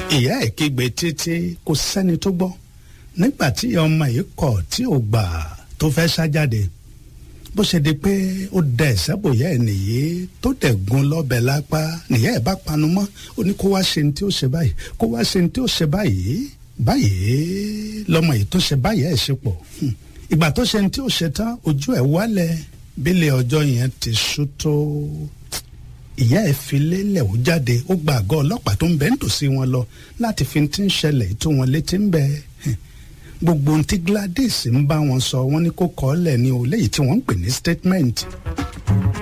ìyá ẹ̀ kígbe títí kò sẹ́ni tó gbọ́ nígbà tí ọmọ yìí kọ̀ tí ò gbà tó fẹ́ sá jáde bó ṣe di pé ó dẹ ẹ̀sẹ̀ bòyá ẹ̀ nìyí tó dẹ̀ gun lọ́bẹ̀ lápá nìyá ẹ̀ bá panu mọ́ ó ní kó wá ṣe ní tí ó ṣe báyìí kó wá ṣe ní tí ó ṣe báyìí báyìí lọmọ yìí tó ṣe báyìí ẹ̀ ṣe pọ̀ ìgbà tó ṣe ní tí ó ṣe tán ojú ẹ̀ wálẹ̀ bílẹ̀ ọjọ́ yẹn ti ṣú tó ìyá ẹ̀ fi lélẹ̀ ó jáde ó gba àgọ́ ọlọ́pàá tó ń bẹ nítòsí wọn lọ láti fi ti ń ṣẹlẹ̀ tó wọn létí ń bẹ gbogbo ohun tí Gladys ń bá wọn sọ wọn ní kó kọ́ ọ́ lẹ̀ ní o léyìí tí wọ́n ń pè ní statement.